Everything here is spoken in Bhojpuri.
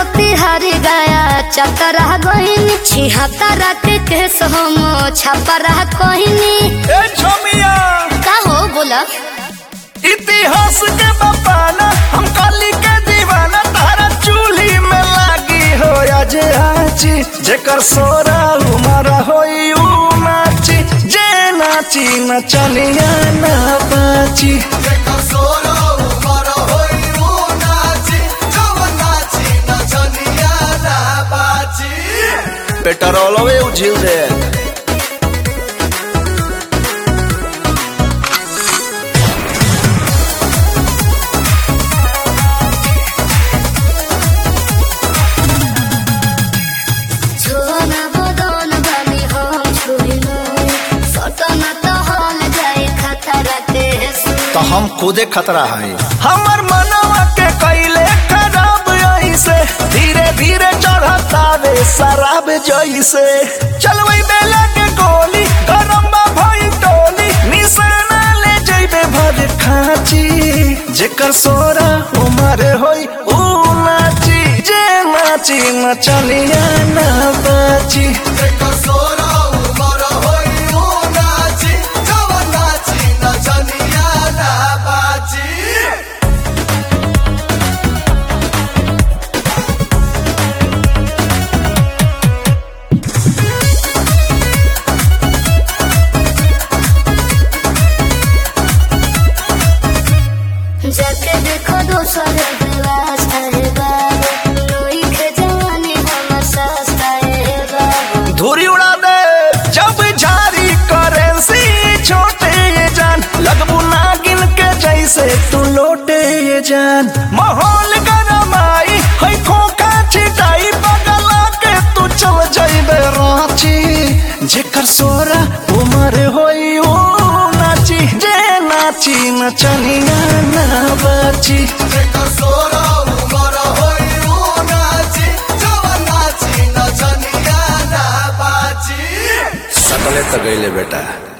मोतिहारी गया चतरा गहिनी छिहत्तरा के केस हम छपरा कहनी ए छोमिया का हो बोला इतिहास के बपाना हम काली के दीवाना तारा चूल्ही में लागी हो आज आची जेकर सोरा उमर होई ऊ नाची जे नाची नचनिया ना बाची पेट्रोलवे उझिल दे छोना बदन बानी हम छुइलो सटन तो हल जाए खतरा के तो हम खुदे खतरा है हमर मनवा के कैले खराब ऐसे धीरे धीरे चढ़ता वे शराब जैसे चलवई बेला के गोली गरम बा भई टोली निशाना ले जइबे भर खाची जेकर सोरा उमर होई ऊ नाची जे नाची नचनिया ना बाची जाके देखो दोसर व्यवस्था है बाबू लोई के जवानी हम सस्ता है बाबू धूरी उड़ा दे जब जारी करेंसी छोटे ये जान लगबू नागिन के जैसे तू लोटे ये जान माहौल गरमाई है खोखा छिटाई बगला के तू चल जाइबे रांची जेकर सोरा उमर होई ओ नाची जे नाची नचनिया ना बाची सकले तो गईले बेटा